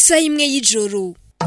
isaha imwe y'ijoro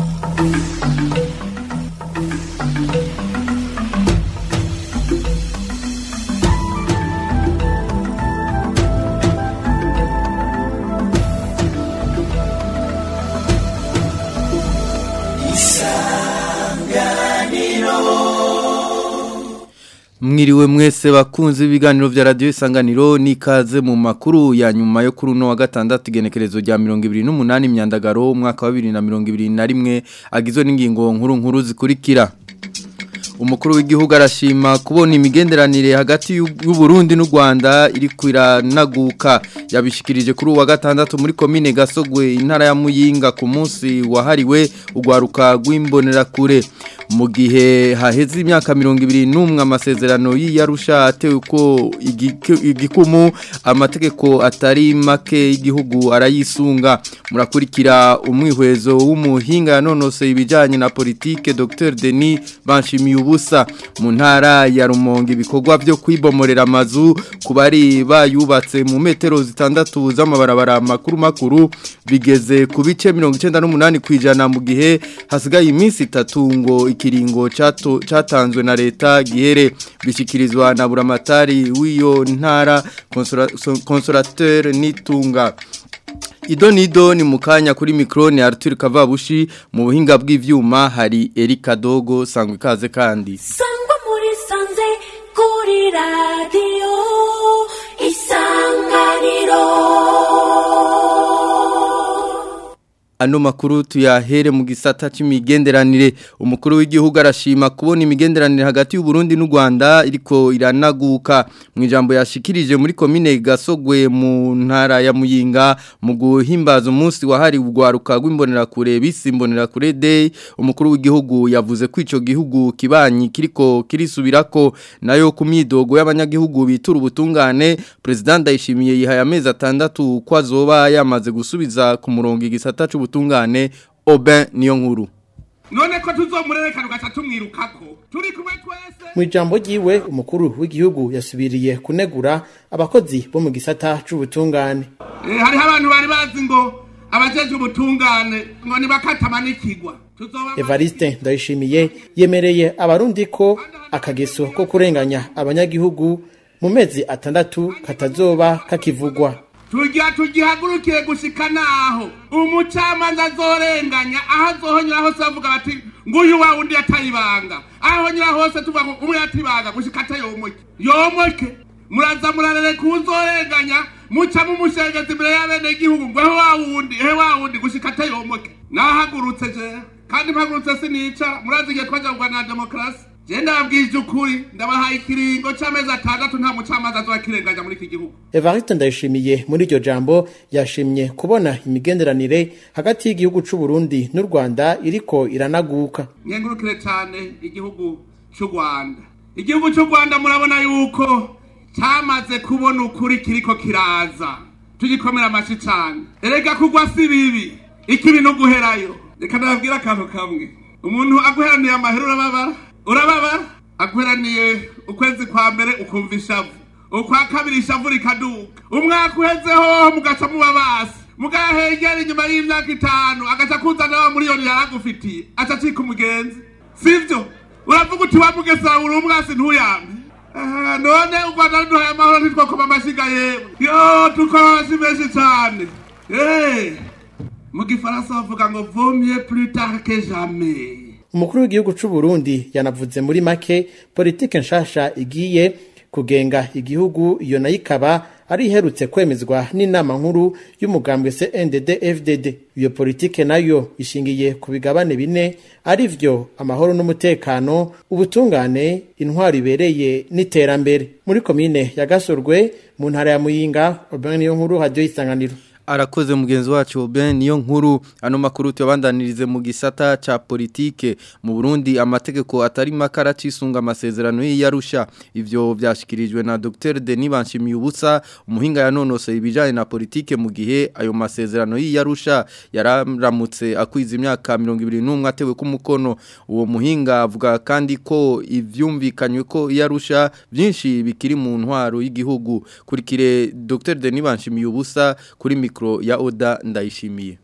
Mwiriwe mwese bakunze ibiganiro vya radio isanganiro nikaze mu makuru ya nyuma yo kuri uno wa gatandatu igenekerezo rya 2028 myandagaro umwaka wa 2021 agizwe n'ingingo nkuru nkuru zikurikira Umukuru w'igihugu arashima kubona imigenderanire hagati y'u Burundi n'u Rwanda iri kwiranaguka yabishikirije kuri uwa gatandatu muri komine Gasogwe intara ya Muyinga ku munsi wahariwe ugwaruka rw'imbonera kure mu gihe haheze imyaka 21 amasezerano y'iyarusha atewe ko igikumu amategeko atari make y'igihugu arayisunga murakurikira umwihwezo w'umuhinga yanonose ibijanye na politike Dr Denis Banshimiye ubusa mu ntara ya Rumonge ibikorwa byo kwibomorera amazu kubari bayubatse mu metero zitandatu z'amabarabara makuru makuru bigeze ku bice 98 kwijana mu gihe hasigaye iminsi itatu ngo ikiringo cato catanzwe na leta gihere bishikirizwa na buramatari w'iyo ntara consolateur nitunga Ido nido ni mukanya kuri mikroni Arthur Kavabushi mu buhinga bw'ivyuma hari Erika Dogo sangwe kaze kandi Sangwa muri sanze kuri radio isanganiro Ano makuru tuyahere mu gisata c'imigenderanire umukuru w'igihugu arashima kubona imigenderanire hagati y'u Burundi n'u Rwanda iriko iranaguka mu ijambo yashikirije muri komine Gasogwe mu ntara ya Muyinga mu guhimbaza umunsi wahari ugwaruka rw'imbonera kure bisimbonera kure day umukuru w'igihugu yavuze ko ico gihugu kibanyi kiriko kirisubirako nayo ku myidogo y'abanyagihugu bitura ubutungane president Ndayishimiye yihaye amezi atandatu ko azoba yamaze gusubiza ku murongo igisata c'ubu ubutungane Oben niyo nkuru none ko tuzomurerekana ugaca tumwirukako turi kumwe twese mu ijambo ryiwe umukuru w'igihugu yasubiriye kunegura abakozi bo mu gisata c'ubutungane Eh, hariho abantu bari bazi ngo abajejwe ubutungane ngo nibakatamanikigwa tuzoba Evariste Ndayishimiye yemereye abarundi ko akageso ko kurenganya abanyagihugu mu mezi atandatu katazoba kakivugwa tugira tugihagurukiye gushika naho umucamanza azorenganya aho azohonyura hose bavuga bati nguyu wa wundi yatayibanga aho honyura hose tuvuga ngo umwe yatibanga gushika atayomoke yomoke muraza murarere kuzorenganya muca mumushengeza imbere y'abenegihugu ngo ehe wa wundi ehe wa wundi gushika atayomoke nahagurutse je kandi mpagurutse sinica murazi igihe twajagwa na demokarasi je ndababwije ukuri ndabahaye ikiringo c'amezi atandatu nta mucamanza azokirenganya muri iki gihugu Evariste Ndayishimiye muri iryo jambo yashimye kubona imigenderanire hagati y'igihugu c'u Burundi n'u Rwanda iriko iranaguka nkengurukire cyane igihugu cy'u rwanda igihugu cy'u rwanda murabona yuko cyamaze kubona ukuri kiriko kiraza tugikomera amashyi cyane erega kugwa si bibi ikibi no guherayo reka nababwire akantu kamwe umuntu aguheraniye amahera urababara urababara aguheraniye ukwezi kwa mbere ukumva ishavu ukwa kabiri ishavu rikaduka umwaka uhezeho mugaca muba basi mugahengera inyuma y'imyaka itanu agaca kuzana wa miliyoni yaragufitiye aca acika umugenzi sivyo uravuga uti wamugesera uri umwasi ntuyambe Ah, none u rwanda ruduhaye amahoro ntitwakoma amashiga yemwe yo tukora amashyi menshi cane Eh, mu gifaransa bavuga ngo vaut mieux plus tard que jamais umukuru w'igihugu c'u Burundi yanavuze muri make politike nshasha igiye kugenga igihugu iyo nayo ikaba ari iherutse kwemezwa n'inama nkuru y'umugambwe CNDD FDD iyo politike nayo ishingiye ku bigabane bine ari vyo amahoro n'umutekano ubutungane intwari ibereye n'iterambere muri komine ya Gasorwe mu ntara ya Muyinga Urban niyo nkuru radio isanganiro arakoze mugenzi wacu Ben niyo nkuru ano makuru tuyabandanirize mu gisata ca politike mu Burundi amategeko atari makara cisunga amasezerano y'iyarusha ivyo vyashikirijwe na Dr Denis Banshimiye ubusa umuhinga yanonose ibijanye na politike mu gihe ayo masezerano y'iyarusha yararamutse akwiza imyaka 21 atewe ku mukono uwo muhinga avuga kandi ko ivyumvikanywe ko iyarusha byinshi bikiri mu ntwaro y'igihugu kurikire Dr Denis Banshimiye ubusa kuri mikro ya Oda ndayishimiye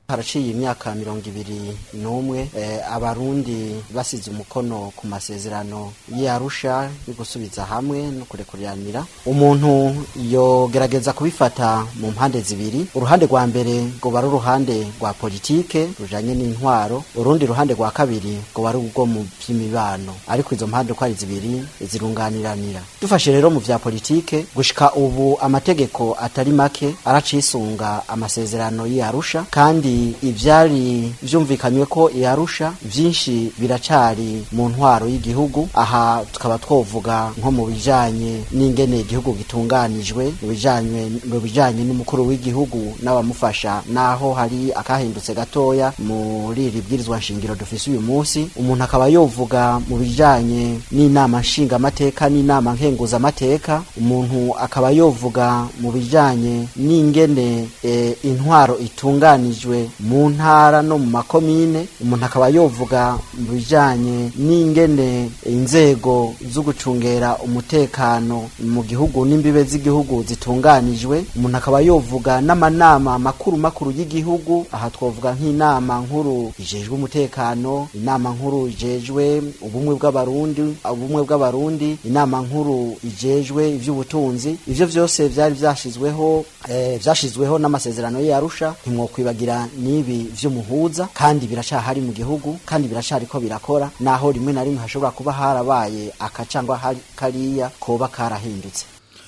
haraciye imyaka mirongo ibiri n'umwe eh, abarundi basize umukono ku masezerano y'arusha yo gusubiza hamwe no kurekuriranira umuntu yogerageza kubifata mu mpande zibiri uruhande rwa mbere ngo bari uruhande rwa politike rujanye n'intwaro urundi ruhande rwa kabiri ngo bari ubwo mu by'imibano ariko izo mpande uko ari zibiri zirunganiranira dufashe rero mu vya politike gushika ubu amategeko atari make aracisunga amasezerano y'arusha kandi ivyari vyumvikanywe ko yarusha vyinshi biracari mu ntwaro y'igihugu aha tukaba twovuga nko mu bijanye n'ingene igihugu gitunganijwe mu bijanye mu bijanye n'umukuru w'igihugu n'abamufasha naho hari akahindutse gatoya muri iri bwirizwa nshingiro dufise uyu munsi umuntu akaba yovuga mu bijanye n'inama nshingamateka n'inama nkenguzamateka umuntu akaba yovuga mu bijanye n'ingene e, intwaro itunganijwe mu ntara no mu makomine umuntu akaba yovuga mu bijanye n'ingene inzego zo gucungera umutekano mu gihugu n'imbibe z'igihugu zitunganijwe umuntu akaba yovuga n'amanama makuru makuru y'igihugu aha twovuga nk'inama nkuru ijejwe umutekano inama nkuru ijejwe ubumwe bw'abarundi ubumwe bw'abarundi inama nkuru ijejwe ivy'ubutunzi ivyo vyose vyari vyashizweho eh, vyashizweho n'amasezerano y'arusha ntimwokwibagira n'ibi vy'umuhuza kandi biracahari mu gihugu kandi biracariko birakora naho rimwe na rimwe hashobora kuba harabaye akacangwa hari kariya koba karahindutse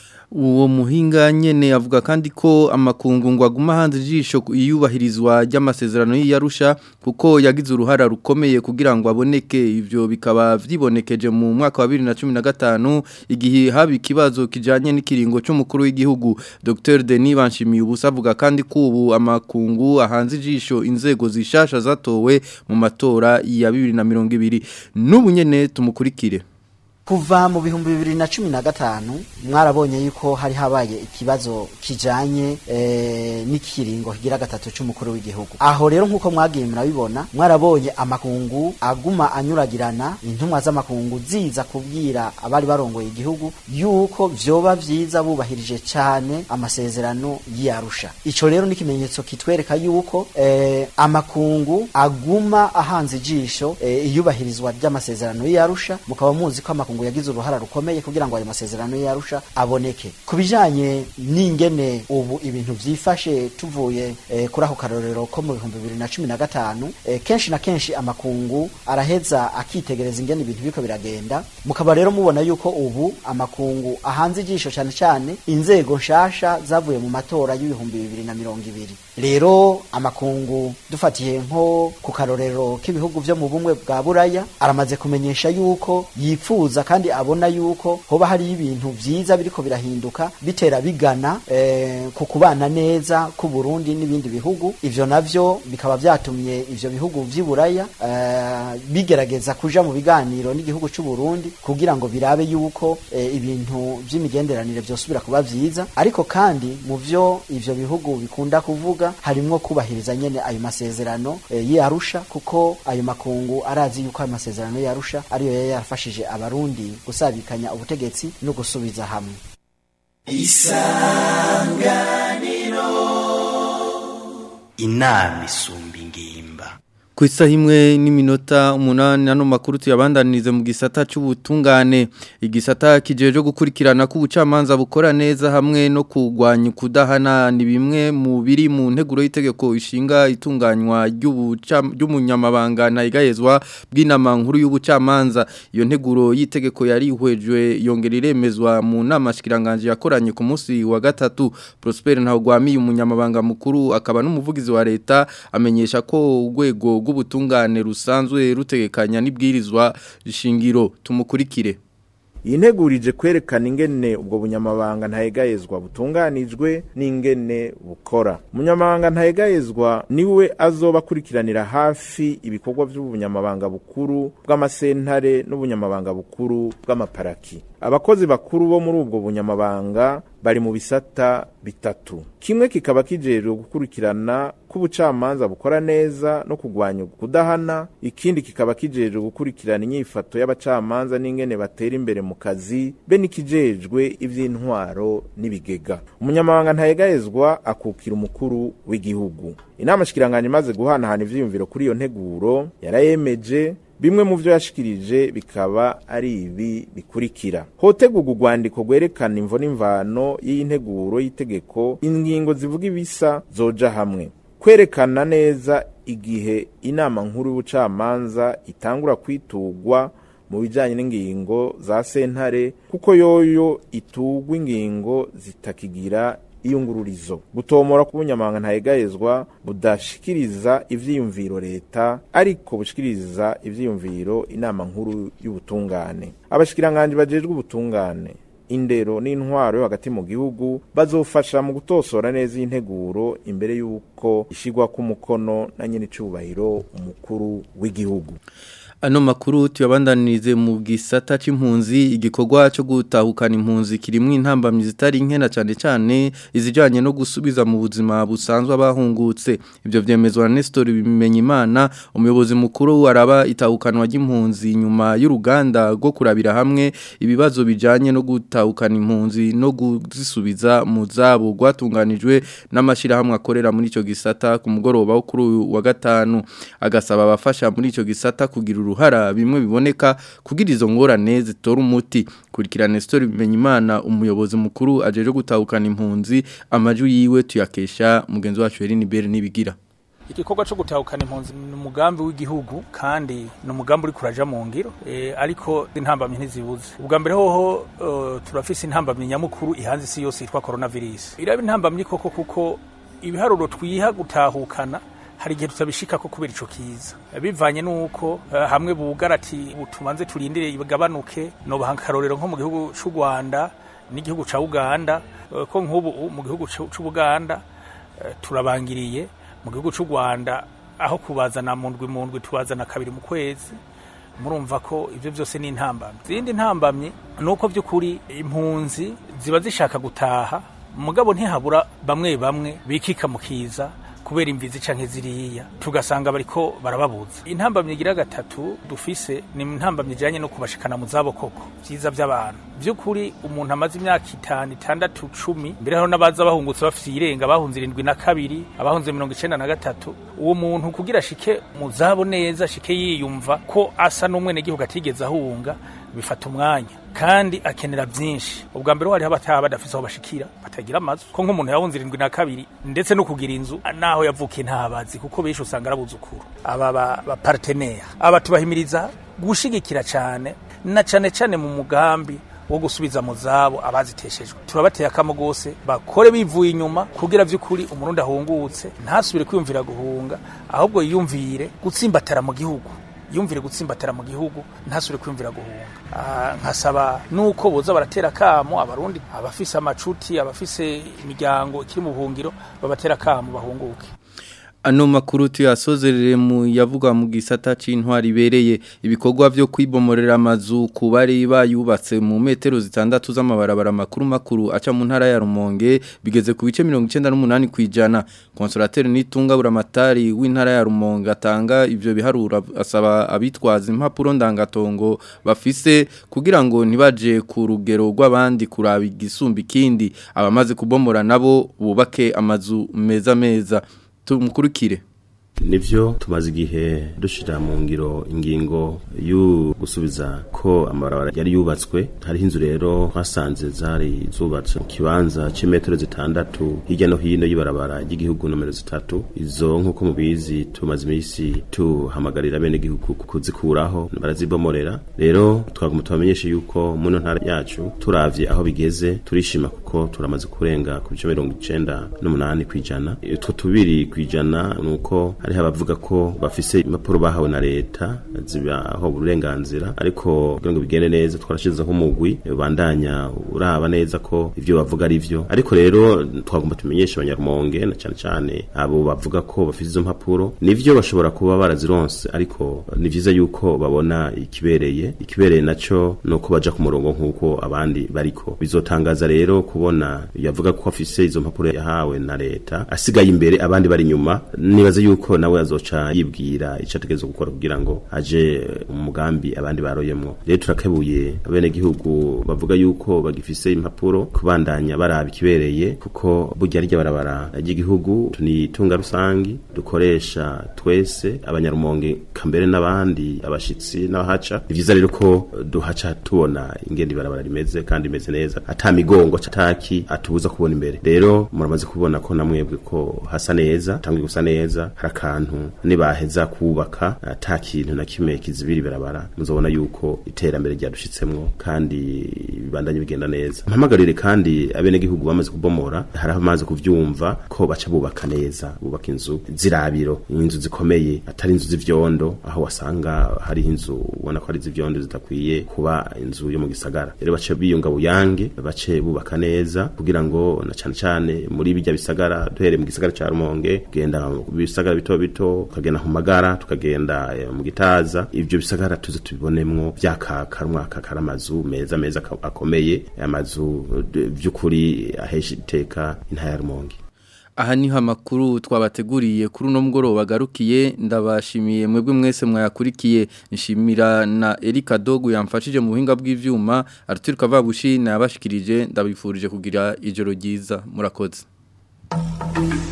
uwo muhinga nyene avuga kandi ko amakungu ngo aguma hanze ijisho iyubahirizwa ry'amasezerano y'Arusha kuko yagize uruhara rukomeye kugira ngo aboneke ivyo bikaba vyibonekeje mu mwaka wa 2015 igihe haba ikibazo kijanye n'ikiringo c'umukuru w'igihugu Dr Denis Banshimiye ubusa avuga kandi ko ubu amakungu ahanze ijisho inzego zishasha zatowe mu matora ya 2020 n'ubu nyene tumukurikire kuva mu bihumbi bibiri na cumi na gatanu mwarabonye yuko hari habaye ikibazo kijanye e, n'ikiringo kigira gatatu c'umukuru w'igihugu aho rero nk'uko mwagiye murabibona mwarabonye amakungu aguma anyuragirana intumwa z'amakungu ziza kubwira abari barongoye igihugu yuko vyoba vyiza bubahirije cane amasezerano y'arusha ico rero ni ikimenyetso kitwereka yuko e, amakungu aguma ahanze ijisho e, iyubahirizwa ry'amasezerano y'arusha mukaba muzi ko amakungu yagize uruhara rukomeye kugira ngo ayo masezerano yarusha aboneke ku bijanye n'ingene ubu ibintu vyifashe tuvuye eh, kuri ako karorero ko mu bihumbi bibiri na cumi na gatanu eh, kenshi na kenshi amakungu araheza akitegereza ingene ibintu biriko biragenda mukaba rero mubona yuko ubu amakungu ahanze ijisho cane cane inzego nshasha zavuye mu matora y'ibihumbi bibiri na mirongo ibiri rero amakungu dufatiye nko ku karorero k'ibihugu vyo mu bumwe bwa buraya aramaze kumenyesha yuko yifuza kandi abona yuko hoba hari ibintu vyiza biriko birahinduka bitera bigana eh, ku kubana neza ku Burundi n'ibindi bihugu ivyo navyo bikaba vyatumye ivyo bihugu vy'iburaya eh, bigerageza kuja mu biganiro n'igihugu c'u Burundi kugira ngo birabe yuko eh, ibintu vy'imigenderanire vyosubira kuba vyiza ariko kandi mu vyo ivyo bihugu bikunda kuvuga harimwo kubahiriza nyene ayo masezerano eh, y'Arusha kuko ayo makungu arazi yuko ayo masezerano y'Arusha ariyo yari yarafashije abarundi gusabikanya ubutegetsi no gusubiza hamwe inama isumba ingimba ku isaha imwe n'iminota umunani ano makuru tuyabandanirize mu gisata cy'ubutungane igisata kijeje gukurikirana ko ubucamanza bukora neza hamwe no kurwanya kudahana ni bimwe mu biri mu nteguro y'itegeko ishinga itunganywa ry'umunyamabanga ntayigayezwa bw'inama nkuru y'ubucamanza iyo nteguro y'itegeko yari ihwejwe yongera iremezwa mu nama shikiranganje yakoranye ku munsi wa gatatu Prosper Ntawgwamiye umunyamabanga mukuru akaba n'umuvugizi wa leta amenyesha ko urwego rw'ubutungane rusanzwe rutegekanya n'ibwirizwa shingiro tumukurikire iyi ntegurije kwerekana ingene ubwo bunyamabanga ntayegayezwa butunganijwe n'ingene bukora umunyamabanga ntayegayezwa niwe azoba akurikiranira hafi ibikorwa by'ubunyamabanga bukuru bw'amasentare n'ubunyamabanga bukuru bw'amaparaki abakozi bakuru bo muri ubwo bunyamabanga bari mu bisata bitatu kimwe kikaba kijejwe gukurikirana ko ubucamanza bukora neza no kurwanya kudahana ikindi kikaba kijejwe gukurikirana inyifato y'abacamanza n'ingene batera imbere mu kazi be n'ikijejwe ivy'intwaro n'ibigega umunyamabanga ntayegayezwa akukira umukuru w'igihugu inama shikiranganje imaze guhanahana ivyiyumviro kuri iyo nteguro yarayemeje bimwe mu byo yashikirije bikaba ari ibi bikurikira hotegurwa urwandiko rwerekana imvo n'imvano y'iyi nteguro y'itegeko ingingo zivuga ibisa zoja hamwe kwerekana neza igihe inama nkuru y'ubucamanza itangura kwitugwa mu bijyanye n'ingingo za sentare kuko yoyo itugwa ingingo zitakigira iyungururizo gutomora k'ubunyamabanga ntayegayezwa budashikiriza ivyiyumviro leta ariko bushikiriza ivyiyumviro inama nkuru y'ubutungane abashikiranganje bajejwe ubutungane indero n'intwaro yo hagati mu gihugu bazofasha mu gutosora neza iyi nteguro imbere y'uko ishigwa k'umukono na nyine icubahiro umukuru w'igihugu Ano makuru tuyabandanirize mu gisata c'impunzi igikorwa cyo gutahukana impunzi kirimwe intambamyi zitari nkena cyane cyane izijanye no gusubiza mu buzima busanzwe abahungutse ibyo vyemezwa na Nestor Bimenyimana umuyobozi mukuru waraba itahukanwa ry'impunzi nyuma y'uruganda rwo kurabira hamwe ibibazo bijanye no gutahukana impunzi no kuzisubiza mu zabo rwatunganijwe n'amashira hamwe akorera muri ico gisata ku mugoroba wo kuri wa gatanu agasaba abafasha muri ico gisata kugira uruhara bimwe biboneka kugira izo ngorane zitora umuti kurikirana Nestor Bimenyimana umuyobozi mukuru ajeje gutahukana impunzi amajwi yiwe tuyakesha mugenzi wacu Eline Bere nibigira igikorwa cyo gutahukana impunzi ni umugambi w'igihugu kandi ni umugambi uri kuraja mu ngiro e, ariko intambamyi ntizibuze ubwa mbere hoho uh, turafise intambamyi nyamukuru ihanze isi yose yitwa coronavirus iraba intambamyi koko kuko ibiharuro twiha gutahukana hari igihe tutabishika ko kubera ico kiza bivanye nuko uh, hamwe bugara ati tumanze turindire igabanuke no bahankarorero nko mu gihugu c'u Rwanda n'igihugu ca Uganda uh, ko nk'ubu mu gihugu c'u Buganda uh, turabangiriye mu gihugu c'u Rwanda aho kubazana mu ndwi mu ndwi tubazana kabiri mu kwezi murumva ko ivyo byose ni intambamye zindi ntambamye nuko by'ukuri impunzi ziba zishaka gutaha mugabo ntihabura bamwe bamwe bikika mu kiza kubera imvizi canke ziriya tugasanga bariko barababuza intambamye igira gatatu dufise ni intambamye ijanye no kubashikana mu zabo koko vyiza vy'abantu vy'ukuri umuntu amaze imyaka itanu itandatu cumi mbere hariho n'abaza bahungutse bafise iyirenga bahunze irindwi na kabiri abahunze mirongo icenda na gatatu uwo muntu kugira ashike mu zabo neza ashike yiyumva ko asa n'umwenegihugu atigeze ahunga bifata umwanya kandi akenera byinshi ubwa mbere hariho abataha badafise aho bashikira batagira amazu ko nk'umuntu yahunze irindwi na kabiri ndetse no kugira inzu naho yavukiye ntabazi kuko benshi usanga arabuzukuru aba bapartenera aba tubahimiriza gushigikira cyane na cyane cyane mu mugambi wo gusubiza mu zabo abaziteshejwe turabateye akamo gose bakore bivuye inyuma kugira vy'ukuri umurundi ahungutse ntasubire kwiyumvira guhunga ahubwo yiyumvire gutsimbatara mu gihugu yumvire gutsimbatara mu gihugu ntasubire kwiyumvira guhunga nkasaba nuko boza baratera akamo abarundi abafise amacuti abafise imiryango ikiri mu buhungiro babatera akamo bahunguke Ano makuru tuyasozerere mu yavuga mu gisata c'intwari ibereye ibikorwa vyo kwibomorera amazu ku bari bayubatse mu metero zitandatu z'amabarabara makuru makuru aca mu ntara ya Rumonge bigeze ku bice 98 kwijana consolateur nitunga buramatari w'intara ya Rumonge atanga ivyo biharura asaba abitwaza impapuro ndangatongo bafise kugira ngo ntibaje ku rugero rw'abandi kuraba igisumba ikindi abamaze kubomora nabo bubake amazu meza meza tumukurikire nivyo tumaze igihe dushira mu ngiro ingingo yo gusubiza ko amabarabara yari yubatswe hariho inzu rero twasanze zari zubatse mu kibanza c'imetero zitandatu hirya no hino y'ibarabara ry'igihugu nomero zitatu izo nk'uko mubizi tumaze imisi tuhamagarira bene igihugu kuzikuraho barazibomorera rero twaguma tubamenyeshe yuko muno ntara yacu turavye aho bigeze turishima kuko turamaze kurenga ku bice mirongo icenda n'umunani kw'ijana utwo tubiri kw'ijana nuko hari hari abavuga ko bafise impapuro bahawe na leta zibaho uburenganzira ariko kugira ngo bigende neza twarashizeho umugwi bandanya uraba neza ko ivyo bavuga ari vyo ariko rero twagomba tumenyesha abanyarumonge na cyane cyane abo bavuga ko bafise izo mpapuro nivyo bashobora kuba barazironse ariko ni vyiza yuko babona ikibereye ikibereye naco nuko baja ku murongo nk'uko abandi bariko bizotangaza rero kubona yavuga ko afise izo mpapuro yahawe na leta asigaye imbere abandi bari inyuma nibaza yuko nawe azoca yibwira ico ategerezwa gukora kugira ngo aje mu mugambi abandi baroyemwo rero turakebuye abene gihugu bavuga yuko bagifise impapuro kubandanya baraba ikibereye kuko burya rya barabara ry'igihugu ni itunga rusangi dukoresha twese abanyarumonge kambere n'abandi abashitsi n'abahaca ni vyiza rero ko duhaca tubona ingene ibarabara rimeze kandi imeze neza ata migongo ataki atubuza kubona imbere rero muramaze kubona ko namwebwe ko hasa neza tangiye gusa neza hari akantu nibaheza kubaka ata kintu na kimwe kizibira ibarabara muzobona yuko iterambere ryadushitsemwo kandi bibandanye bigenda neza mpamagarire kandi abene gihugu bamaze kubomora hari amaze kuvyumva ko baca bubaka neza bubaka inzu zirabiro inzu zikomeye atari inzu z'ivyondo aho wasanga hari inzu ubona ko ari z'ivyondo zidakwiye kuba inzu yo mu gisagara rero bace biyunga buyange bace bubaka neza kugira ngo na cane cane muri bijya bisagara duhere mu gisagara ca Rumonge kugenda mu bisagara bito bito tukagenda ku magara tukagenda eh, mu gitaza ivyo bisagara tuze tubibonemwo vyakaka umwaka karamazu meza meza aka- akomeye amazu eh, vy'ukuri ahesha iteka intaya ya Rumonge Aha niho amakuru twabateguriye kuri uno mugoroba garukiye ndabashimiye mwebwe mwese mwayakurikiye nshimira na Erika Dogu yamfashije mu buhinga bw'ivyuma Arthur Kavabushi nabashikirije ndabifurije kugira ijoro ryiza murakoze